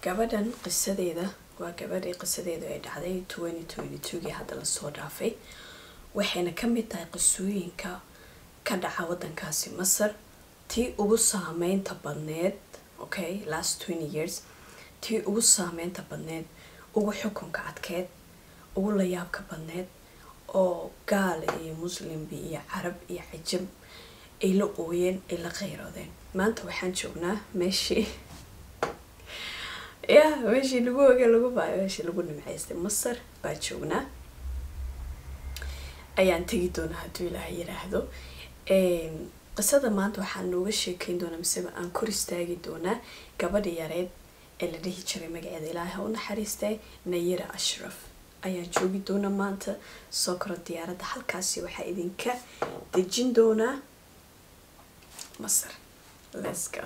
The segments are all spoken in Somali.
gabadhan qisadeeda waa gabadhii qisadeedu ay dhacday twenty twenty twogii hadda lasoo dhaafay waxayna ka mid tahay qisooyinka ka dhaca waddankaasi masar tii ugu saameynta badneed okay last twenty years tii ugu saameynta badneed ugu xukunka adkeed ugu layaabka badneed oo gaal iyo muslimbi iyo carab iyo cajab ay la ooyeen ay la kheyroodeen maanta waxaan joognaa meeshii ya meeshii lagu oge lagu baayo meeshii lagu nimcaystay masar baa joognaa ayaan tegi doonaa hadduu ilaaha yiraahdo qisada maanta waxaan nooga sheekeyn doonaa miseba aan kor istaagi doonaa gabadha yareed ee la dhihi jiray magaceeda ilaahay ha u naxariistay nayira ashraf ayaan joogi doonaa maanta soo koro diyaaradda halkaasi waxaa idinka dejin doonaa masar let's go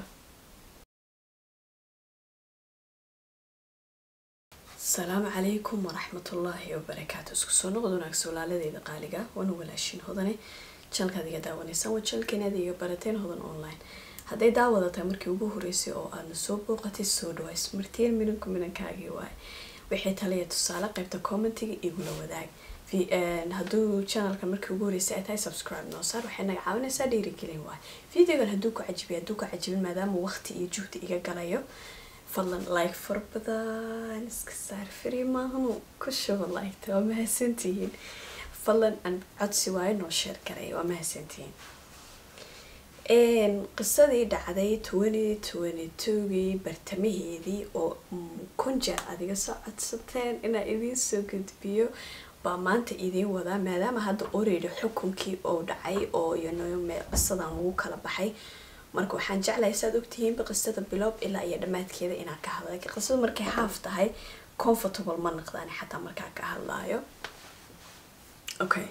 asalaamu calaykum waraxmatullaahi wabarakaatu isku soo noqod wanaagsa walaaladeyda qaaliga waana walaashin hodane janalkaad iga daawanaysaan waa janalkeenaad iga barateen hodan online hadday daawada tahay markii ugu horeysay oo aadna soo booqatay soo dhaways martiin minanku minankaagii waay wixii taliya tusaale qaybta commentiga igula wadaag hadduu janalka markii ugu horeysay ay tahay subscribe noo saar waxay naga caawinaysaa dhiirigelin waay videogan hadduu ku cajibiya hadduu ku cajibin maadaama waqti iyo juhdi iga galayo fadlan like fara badan iska saar fari maahanu ku shuba liketa waa mahadsantihiin fadlan aan codsi waayo noo sheer garay waa mahadsantihiin qisadii dhacday twenty twenty twogii bartamaheedii oo kun jeer adiga soo codsateen inaa idiin soo gudbiyo baa maanta idiin wadaa maadaama hadda already xukunkii oo dhacay oo qisadan lagu kala baxay marka waxaan jeclahay saad ogtihiinba qisada biloob ilaa iyo dhammaadkeeda inaan ka hadla lakiin qisada markay haaf tahay comfortable ma naqdaan xataa markaa ka hadlaayo okay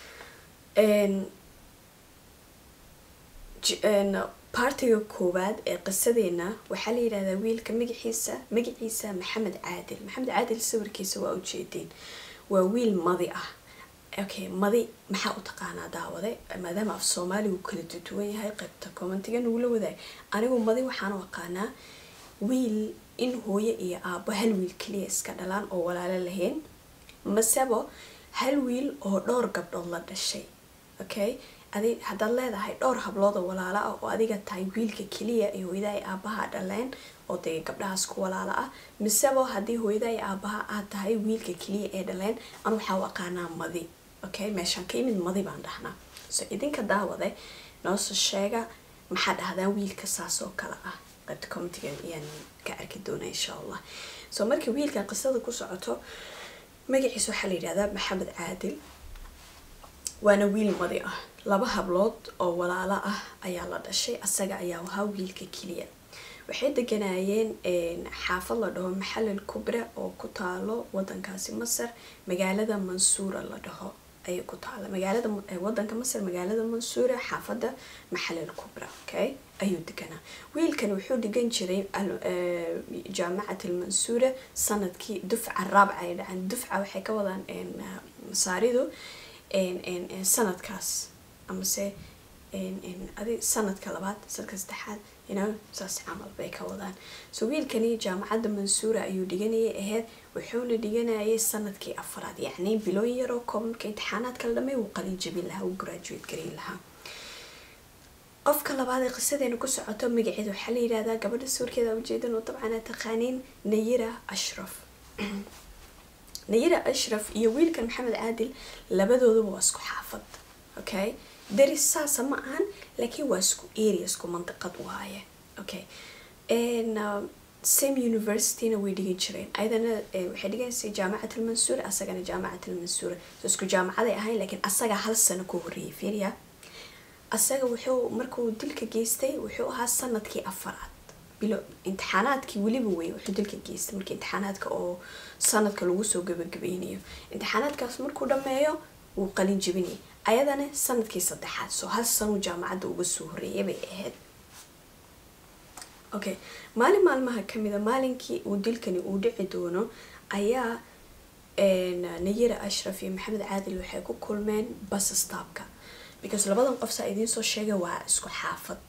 partiga koowaad ee qisadeena waxaa la yidhahdaa wiilka magaciisa magaciisa maxamed caadil maxamed caadil sawirkiisa waa ujeedeen waa wiil madi ah okay madi maxaa u taqaanaa daawade maadaama af soomaaligu kala duduwan yahay qaybta commentiga nagula wadaag anigu madi waxaan u aqaanaa wiil in hooyo iyo aabo hal wiil keliya iska dhalaan oo walaalo lahayn masebo hal wiil oo dhowr gabdhood la dhashay okay adi haddaad leedahay dhowr hablood oo walaalo ah oo adiga tahay wiilka keliya ee hooyada ay aabaha dhaleen oo dee gabdhahaas ku walaalo ah misebo haddii hooyada ay aabaha aad tahay wiilka keliya ee dhaleen an waxaa u aqaanaa madi okay meeshaan ka imid madi baan dhahnaa so idinka daawade noosoo sheega maxaa dhahdaan wiilka saas oo kale ah qaybta commentiga ayaan ka arki doonaa insha allah so markii wiilkan qisada ku socoto magaciisa waxaa la yidhahdaa maxamed caadil waana wiil madi ah laba hablood oo walaalo ah ayaa la dhashay asaga ayaa ahaa wiilka keliya waxay deganaayeen xaafad la dhaho maxalil kubra oo ku taalo wadankaasi masar magaalada mansuura la dhaho ayay ku taala magaalada wadanka masar magaalada mansuura xaafada maxalil kubra okay ayuu deganaa wiilkan wuxuu dhigan jiray jaamacat almansuura sanadkii dufca raabca ay dhaceen dufca waxay ka wadaan masaaridu sanadkaas amase adi sanadka labaad sanadka saddexaad ino saas camal bay ka wadaan so wiilkani jaamacadda mansuura ayuu dhiganayay ahayd wuxuuna dhiganayay sanadkii afaraad yacni bilooyin yaroo koobanka imtixaanaadka la dhamay uu qalin jabin lahaa uu graduate garin lahaa qofka labaad ee qisadeena ku socoto magaceeda waxaa la yidhahdaa gabadha sawirkeeda ujeedan oo dabcan aad taqaaniin nayira ashraf nayira ashraf iyo wiilkan maxamed caadil labadooduba waa isku xaafad okay daris saasa ma ahan laakiin waa isku area isku mandiqad waaye okay same universityna way dhigan jireen ayadana waxay dhiganaysay jaamacat almansuura asagana jaamacat almansuura so isku jaamacaday ahayn laakiin asaga hal sano ka horreeyay fiiriya asaga wuxuu markuu dilka geystay wuxuu ahaa sanadkii afaraad bilo imtixaanaadkii weliba wey wuxuu dilka geystay markii imtixaanaadka oo sanadka lagu soo gabagabeynayo imtixaanaadkaas markuu dhameeyo wuu qalin jebinayay ayadana sanadkii saddexaad soo hal sanuu jaamacadda uga soo horreeyay bay ahayd okay maalin maalmaha kamida maalinkii uu dilkani uu dhici doono ayaa nayira ashraf iyo maxamed caadil waxay ku kulmeen bas staabka because labadan qof saa idiin soo sheegay waa isku xaafad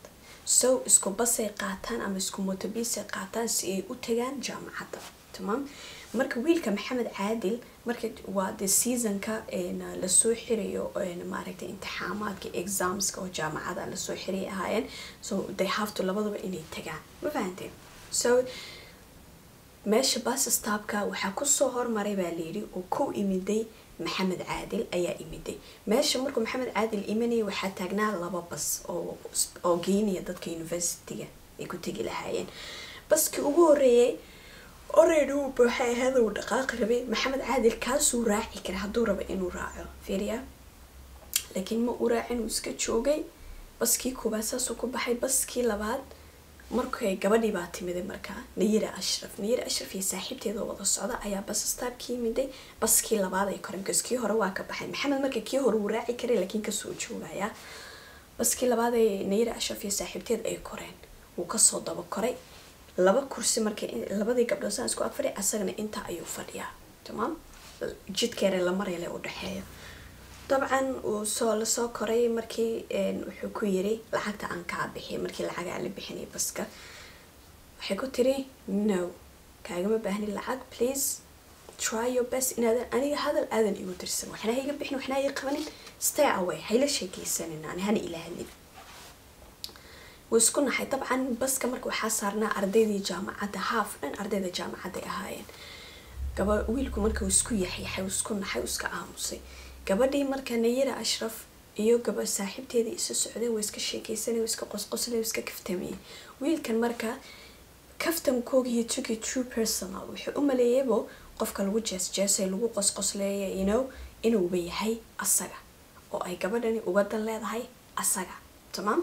so isku basay qaataan ama isku motobiisay qaataan si ay u tagaan jaamacadda tamaam marka wiilka maxamed caadil marka waa de seasonka lasoo xirayo maaragtay imtixaamaadka examska oo jaamacada lasoo xiray ahaayeen so they have to labadaba inay tagaan ma fahanteen so meesha bus stopka waxaa kusoo hormaray baa layidhi oo ku imiday maxamed caadil ayaa imiday meesha markuu maxamed caadil imanaya waxaa taagnaa laba bas oo oo geynaya dadka universityga ay ku tegi lahaayeen baskii ugu horeeyay already uu buuxay ahaada uu dhaqaaqi rabay maxamed caadil kaasuu raaci kara hadduu rabo inuu raaco fiiriya laakiin ma uu raacin uu iska joogay baskii koobaad saasuu ku baxay baskii labaad markay gabadhii baa timiday markaa nayira ashraf nayira ashraf iyo saaxiibteeda wada socda ayaa bas staabki yimiday baskii labaad ay koreen bcause kii hore waa ka baxay maxamed marka kii hore wuu raaci karay laakiin kasoo joogaya baskii labaad ay nayira ashraf iyo saaxiibteed ay koreen wuu kasoo daba koray laba kursi markay labadii gabdhood saan isku ag fadhiya asagana intaa ayuu fadhiyaa tamaam jidkeere la marayla u dhexeeya dabcan uu soo lasoo koray markii wuxuu ku yiri lacagta aan kaa bixiy markii lacagaa la bixinay baska waxay ku tiri no kaagama baahni lacag please try your best inaadan aniga hadal aadan igu dirsan waxna iga bixin waxna iga qabanin stay away hayla sheekaysanin ani hana ila hadlin wuu isku naxay dabcan baska marka waxaa saarnaa ardaydii jaamacadda haaf dhan ardayda jaamacadday ahaayeen gaba wiilku marka uu isku yaxyaxay isku naxay iska aamusay gabadhii marka nayira ashraf iyo gaba saaxiibteedii isu socday way iska sheekeysanay way iska qosqoslay way iska kaftamayay wiilkan marka kaftankoogiyo tugi true personal wuxuu u maleeyaybo qofka lagu jeesjeesay lagu qosqosleeya you know inuuba yahay asaga oo ay gabadhani uga dan leedahay asaga tamaam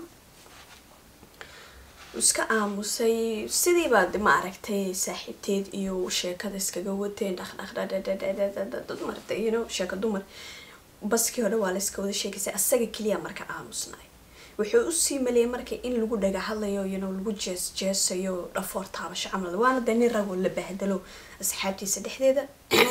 iska aamusay sidiibaad ma aragtay saaxiibteed iyo sheekada iskaga wateen dhaqdhaqdhadhadhadhadhadhad you know sheeka dumar baskii hore waa layska wada sheegaysay asaga keliya marka aamusnay wuxuu usii maleeyay marka in lagu dhaga hadlayo you know lagu jees jeesayo dhafoor taabasho camal waana dee nin ragoo la bahdalo asxaabtiisa dhexdeeda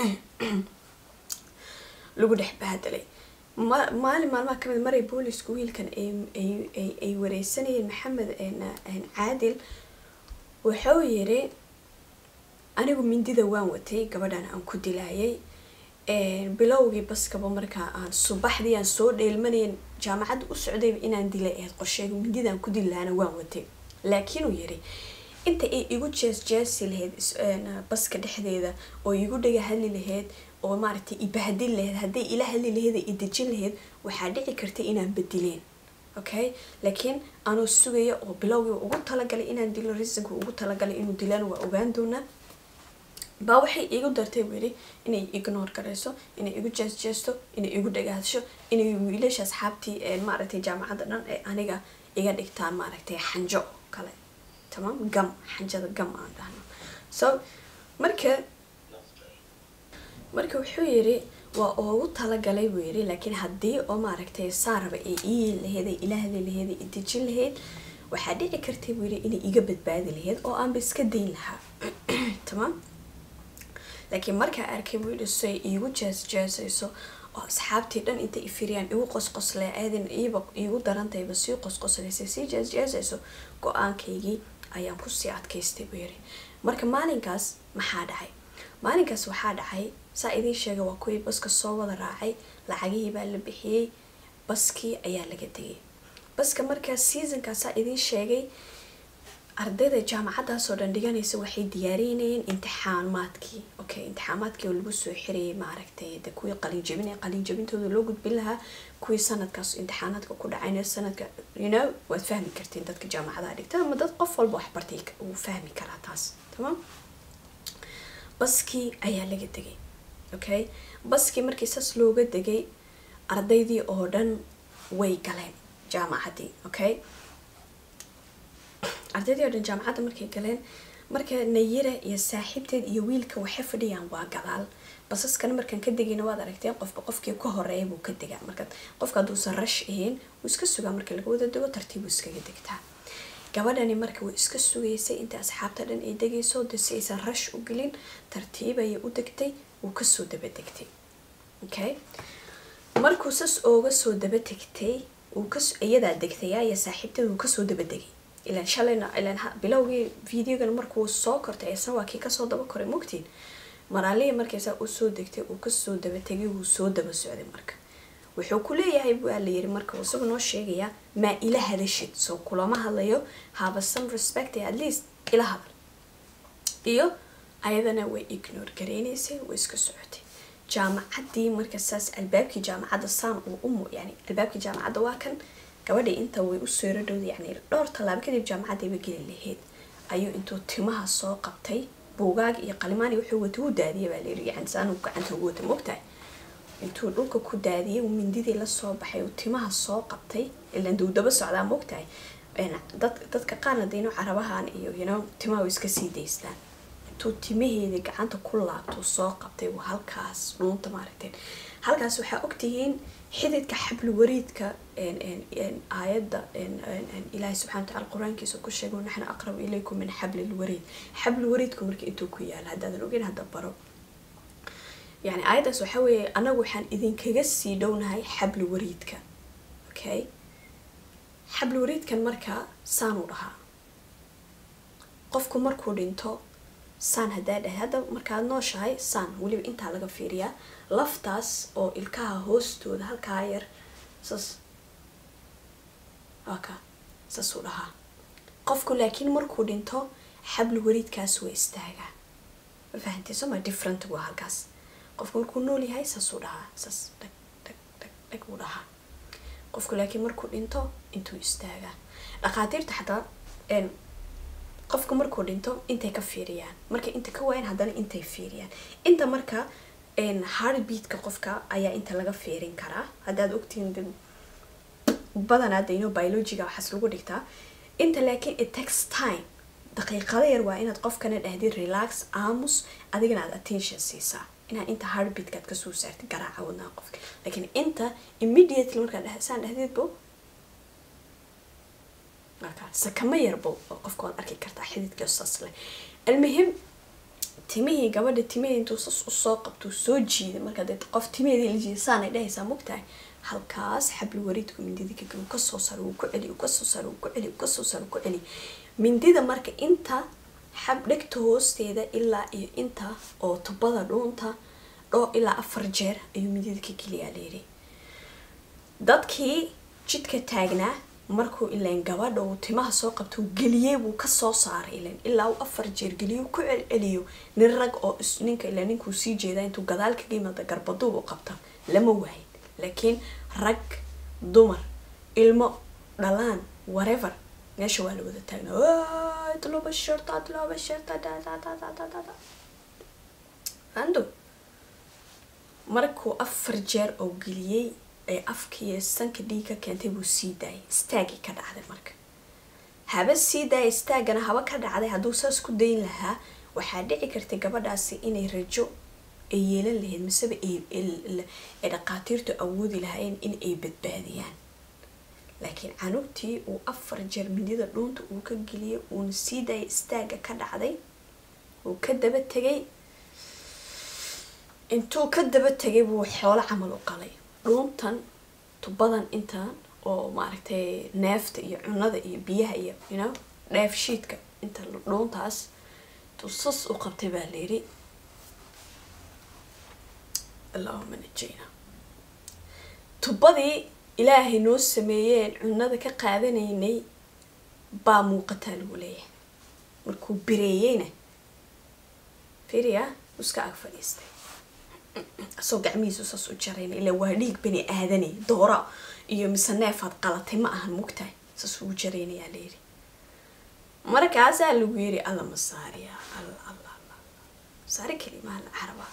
lagu dhex bahdelay maalin maalmaha kamid maray boolisku wiilkan ay wareysanayeen maxamed caadil wuxuu yiri anigu mindida waan watay gabadhan aan ku dilaayay bilowgii baskaba markaa aan subaxdii aan soo dheelmanayn jaamacadda u socdayba inaan dilay ahayd qorsheega mindidaan ku dili lahaana waan watay laakiin uu yiri inta ay igu jees jeesi lahayd baska dhexdeeda oo igu dhaga hadli lahayd oo maaragtay ibahdin lahayd hadday ila hadli lahayd i dejin lahayd waxaa dhici kartay inaan badileen okay laakiin anuu sugaya oo bilowgii ugu talagalay inaan dilo reasonka ugu talagalay inuu dilaan waa ogaan doonaa baa waxay igu dartay buu yidhi inay ignore garayso inay igu jees jeesto inay igu dhagaasho inay wiilasha asxaabtii maaragtay jaamacadda dhan ee aniga iga dhigtaan maaragtay xanjo kale tamaam gam xanjada gam aan dhahno so marka marka wuxuu yiri waa oogu talagalay buu yiri laakiin haddii oo maaragtay saaraba ay ii lahayd ay ila hadli lahayd ay idejin lahayd waxaa dhici kartay buu yiri inay iga badbaadi lahayd oo aanba iska dayn lahaa tamaam laakiin markaa arkay buu yidhi say iigu jees jeesayso oo asxaabtii dhan intay ifiriyaan igu qosqosle aadin iiba iigu darantayba sii qosqoslaysay sii jees jeesayso go-aankaygii ayaan kusii adkaystay buu yiri marka maalinkaas maxaa dhacay maalinkaas waxaa dhacay saa idiin sheegay waa kuwii baska soo wada raacay lacagihii baa la bixiyey baskii ayaa laga tegay baska markaas seasonkaas saa idiin sheegay ardayda jaamacadaasoo dhan dhiganaysa waxay diyaarinayeen imtixaamaadkii okay imtixaamaadkii oo lagu soo xirayay maaragtay de kuwii qalinjabin ee qalinjabintooda loo gudbin lahaa kuwii sanadkaas imtixaanaadka ku dhacayna sanadka you know waad fahmi kartiin dadka jaamacadaha dhigta ama dad qof walba wax bartay uu fahmi karaa taas tamaam baskii ayaa laga degay okay baskii markii saas looga degay ardaydii oo dhan way galeen jaamacaddii okay ardaydii oo dhan jaamacadda markay galeen marka nayira iyo saaxiibteed iyo wiilka waxay fadhiyaan waa gadaal basaskana markaan ka degayna waad aragteen qofba qofkii ka horeeya buu ka degaa marka qofka hadduusan rash ahayn wuu iska sugaa marka laga wada dego tartiibuu iskaga degtaa gabadhani marka way iska sugaysay inta asxaabta dhan ay degayso de si aysan rash u gelin tartiib ayay u degtay wuu kasoo daba degtay okay markuu sas ooga soo daba tegtay iyadaa degtaya iyo saaxiibteed wuu kasoo daba degay ilan shalayna ilan bilowgii videogan markuu soo kortay isna waa kii kasoo daba koray mogtiin maraalihii markaysaa usoo degtay uu kasoo daba tegay wuu soo daba socday marka wuxuu ku leeyahay waa la yiri marka isagu noo sheegayaa maa ila hadashid soo kulama hadlayo have some respect at least ila hadal iyo ayadana way ignore gareynaysay way iska socotay jaamacaddii marka saas albaabkii jaamacadda saan uu umu yani albaabkii jaamacadda waa kan gabadhii inta way usoo yaradhowda yani dhowr tallaabo kadib jaamacaddiiba geli lahayd ayuu intuu timaha soo qabtay buugaag iyo qalimaan iyo wuxuu wata u daadiyay baa layiri yani saanuu gacanta ugu wata mogtahay intuu dhulka ku daadiyay uu mindidii lasoo baxay uu timaha soo qabtay ilaan duu daba socdaa mogtahay dad dadka qaarna dayno carabahan iyo you know timaha way iska sii daystaan intuu timaheedii gacanta ku laabtuu soo qabtay uu halkaas dhuunta maaragteen halkaas waxaa ogtihiin xididka xabli wariidka aayadda ilaahay subxana wataala qur-aankiisa ku sheego naxnu aqrabu ilaykum min xabli lwariid xabli wariidku marka intuu ku yaala haddaadan ogeyn hadda baro yani aayaddaas waxaa weeye anagu waxaan idinkaga sii dhownahay xabli wariidka okay xabli wariidkan markaa saanuu dhahaa qofku markuu dhinto saan haddaa dhahay hadda markaad nooshahay saan weliba intaa laga fiiriyaa laftaas oo ilkaha hoostooda halkaa yar saas aka saasuu dhahaa qofku laakiin markuu dhinto xabli wariidkaas waa istaagaa ma fahantay soma different waa halkaas qofku markuu nool yahay saasuu dhahaa saas dhag dhag dhag dhag uu dhahaa qofku laakiin markuu dhinto intuu istaagaa dhakhaatiirta xataa qofku markuu dhinto intay ka fiiriyaan markay inta ka waayaan haddana intay fiiriyaan inta marka heartbeatka qofka ayaa inta laga fiirin karaa haddaad ogtihiin badanaa dayno biologiga waxaas lagu dhigtaa inta laakiin it takes time daqiiqada yar waa inaad qofkana dhahdid relax aamus adigana aad attention siisaa inaad inta heartbeatkaad kasoo saartid garaaca wadnaha qofka laakiin inta immediately markaad saan dhahdidbo sakama yarbo qofka waad arki kartaa xididka saas leh almuhim timihii gabadha timihii intuu sas usoo qabtuu soo jiiday markaa dee qof timaheedii la jiiday saanay dhahaysaa mogtahay halkaas xabli wariidku mindida ka geli kasoo saro uu ku celi uu kasoo saro uu ku celi uu kasoo saro uu ku celi mindida marka inta xab dhegta hoosteeda ilaa iyo inta oo tubada dhuunta dhoo ilaa afar jeer ayuu mindida ka geliyaa layidhi dadkii jidka taagnaa markuu ilaan gabadha uu timaha soo qabto geliyey buu kasoo saaray ilan ilaa uu afar jeer geliyo ku celceliyo nin rag oo ninka ilaa ninkuu sii jeedaa intuu gadaal kaga yimaada garbaduub u qabta lama waayin laakiin rag dumar ilmo dhalaan whatever meesha waa la wada taagna tloba shirta tloba shirta ando markuu afar jeer oo geliyey ee afkiiyo sanka dhiig ka keentay buu sii daayay istaagii ka dhacday marka haba sii daaya istaagana haba ka dhacday hadduu saas ku dayn lahaa waxaa dhici kartay gabadhaasi inay rajo ay yeelan lahayd miseba ay dhaqaatiirtu awoodi lahaayeen in ay badbaadiyaan laakiin canugtii uu afar jeer midida dhuunta uu ka geliyay uuna sii daayay istaaga ka dhacday uu ka daba tegay intuu ka daba tegay buu xoolo camal u qalay dhuuntan tubadan intan oo maaragtay neefta iyo cunada iyo biyaha iyo you know dheef shiidka inta dhuuntaas tusas u qabtay baa layidhi allahuma najayna tubadii ilaahay noo sameeyeen cunada ka qaadanaynay baa muuqataa lagu leeyahay markuu bireeyeyna firiya iska ag fadhiistay asoo gacmihiisu saas u jarayna ilaa waa dhiig bani aadanay doora iyo mise neefaad qalatay ma ahan mugtahay saas ugu jaraynayaa layidhi markaasaa lagu yiri alla masaariya alla alla alla masaari kalimaha la carabaa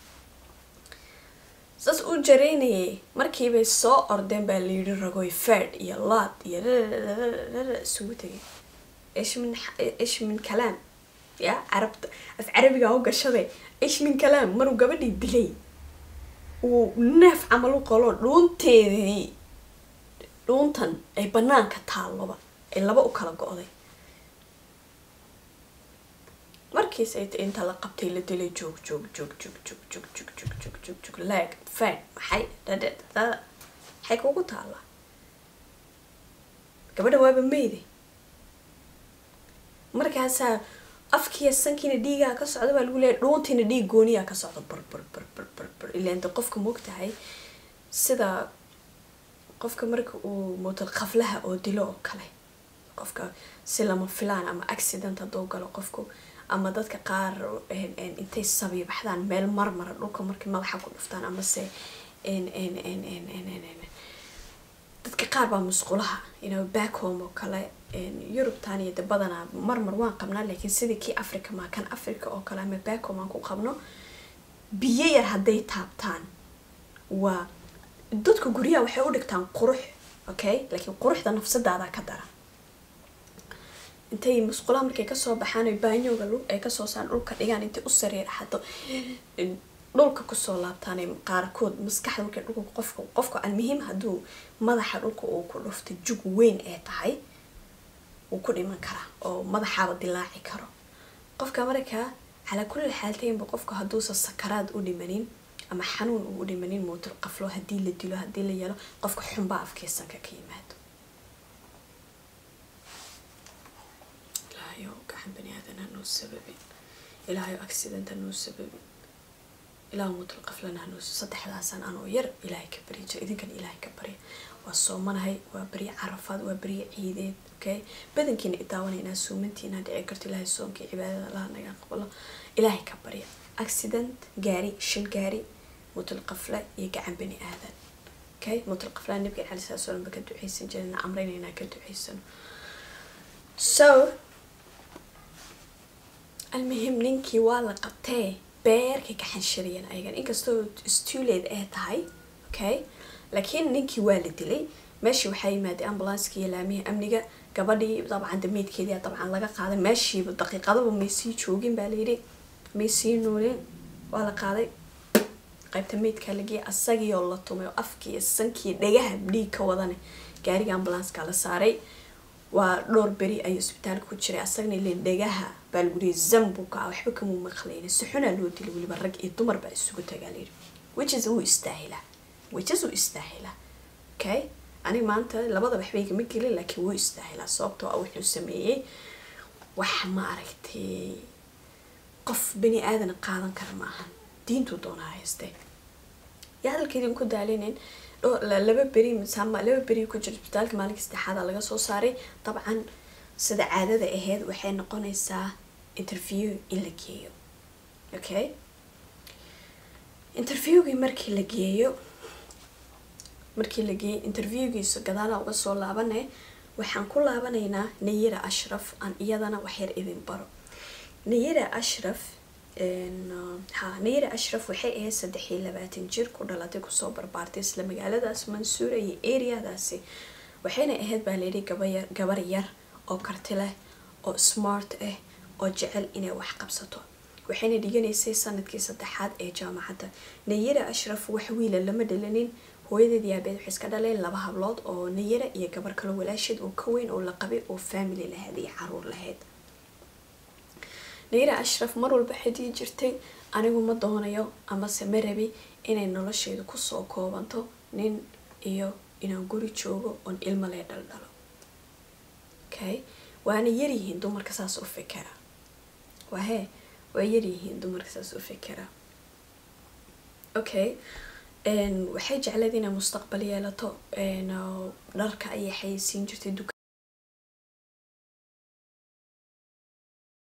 saas u jaraynayay markiibay soo ordeen baa layidhi ragoy ferd iyo laad iyo isugu tegay ish min ish min kalaam ya carabta af carabiga u gashaday ish min kalaam maruu gabadhii dilay uu neef camal u qalo dhuunteedii dhuuntan ay banaanka taalloba ay laba u kala go-day markiis ay inta la qabtay la dilay joog joog joog joog joog joog joog joog joog joog joog laag faan maxay dhadhadhada maxay kugu taallaa gabadha waaba meyday markaasaa afkiiya sankiina dhiigaa ka socda baa lagu leeyahy dhuuntiina dhiig gooniyaa ka socda bar bar bar bar bar bar ilaan de qofka moogtahay sida qofka marka uu mootal qaflaha oo dilo oo kale qofka si lama filaan ama accident hadduu galo qofku ama dadka qaar intay sabiibaxdaan meel marmara dhulka markay madaxa ku dhuftaan amase dadka qaar baa musqulaha ino backhome oo kale yurubtan iyo de badanaa marmar waan qabnaa laakiin sidii kii africa maa kan africa oo kale ama backhome aan ku qabno biyo yar hadday taabtaan waa dadka guryaha waxay u dhigtaan qurux okay laakiin quruxda nafsadaada ka dara intay musqulaha markay kasoo baxaan ay baanyooga ay kasoo saan dhulka dhigaan intay u sariir xado dhulka kusoo laabtaan qaarkood maskaxda markay dhulka qofka qofka almuhiim hadduu madaxa dhulka uu ku dhufto jug weyn ee tahay wuu ku dhiman karaa oo madaxaaba dilaaci karo qofka markaa calaa kulli xaaltaynba qofka hadduusa sakaraad u dhimanin ama xanuun uu u dhimanin muutul qaflo haddii la dilo haddii la yelo qofka xunbaa afkiisanka ka yimaado ilaahayo gacan bani aadan hanoo sababin ilaahayo accident hanoo sababin ilaah muutul qaflana hanoo saddexdaasan anoo yar ilaahay ka barya jira idinkan ilaahay ka barya waa soomanahay waa barya carafaad waa barya ciideed okay badankiina idaawanayna suumantiina dhici karto ilaahay soomkii cibaadada allaha naga aqbalo ilaahay ka barya accident gaari shil gaari mutul qafle iyo gacan bani aadan okay mutul qaflaa nabiga cali sala slam ba ka duceysan jirana amraynaynaa ka duceysano so almuhim ninkii waa la qabtee beerkay ka xanshiriyeen ayagan inkastoo stuleed ee tahay okay laakiin ninkii waa la dilay meeshii waxaa yimaaday ambulanskii iyo laamihii amniga gabadhii dabcan dameydkeedia dabcan laga qaaday meeshiiba daqiiqadaba may sii joogin baa layidhi may sii nuulin waa la qaaday qaybta meydkaa lageeyay asagiioo la tumay oo afkii iyo sankii dhagaha dhiig ka wadane gaariga ambulanska la saaray waa dhowr beri ayuu isbitaalka ku jiray asagna ilen dhagaha baa lagu yihi zambuka ah waxba kamuu maqlayna si xunaa loo dilay weliba rag iyo dumar baa isugu tagaa layidhi wiches wuu istaahilaa wiches wuu istaahilaa okay ani maanta labada waxba igama gelin laakiin wuu istaahilaa sababtoo ah wuxuu sameeyey wax ma aragtay qof bani aadan qaadan kara ma ahan diintuu doonaa haystee yaa hadalkeedin ku daalinin laba beri masaama laba beri ku jira isbitaalka maalinka saddexaada laga soo saaray dabcan sida caadada ahayd waxay noqonaysaa interview in la geeyo okay interviewgii markii la geeyo markii la geeyo interviewgiisa gadaala uga soo laabane waxaan ku laabanaynaa nayira ashraf aan iyadana waxyar idin baro nayira ashraf ha nayira ashraf waxay ahayd saddex iyo labaatan jir ku dhalatay kusoo barbaartay isla magaaladaas mansuura iyo areadaasi waxayna ahayd baa layidhi gabayar gabar yar oo karti leh oo smart ah oo jecel inay wax qabsato waxayna dhiganaysay sanadkii saddexaad ee jaamacadda nayira ashraf wax wiila lama dhalanin hooyadeed yaabeed waxay iska dhaleen laba hablood oo nayira iyo gabar kalo walaasheed oo ka weyn oo la qabay oo family lahayd iyo caruur lahayd nayira ashraf mar walba xidii jirtay anigu ma doonayo amase ma rabi inay nolosheedu kusoo koobanto nin iyo inaan guri joogo oon ilmo lee dhaldhalo okay waana yaryihiin dumarka saas u fikera wahe waa yaryihiin dumarka saas u fikera okay waxay jecleed inay mustaqbal yeelato dharka ayay xayeysiin jirtay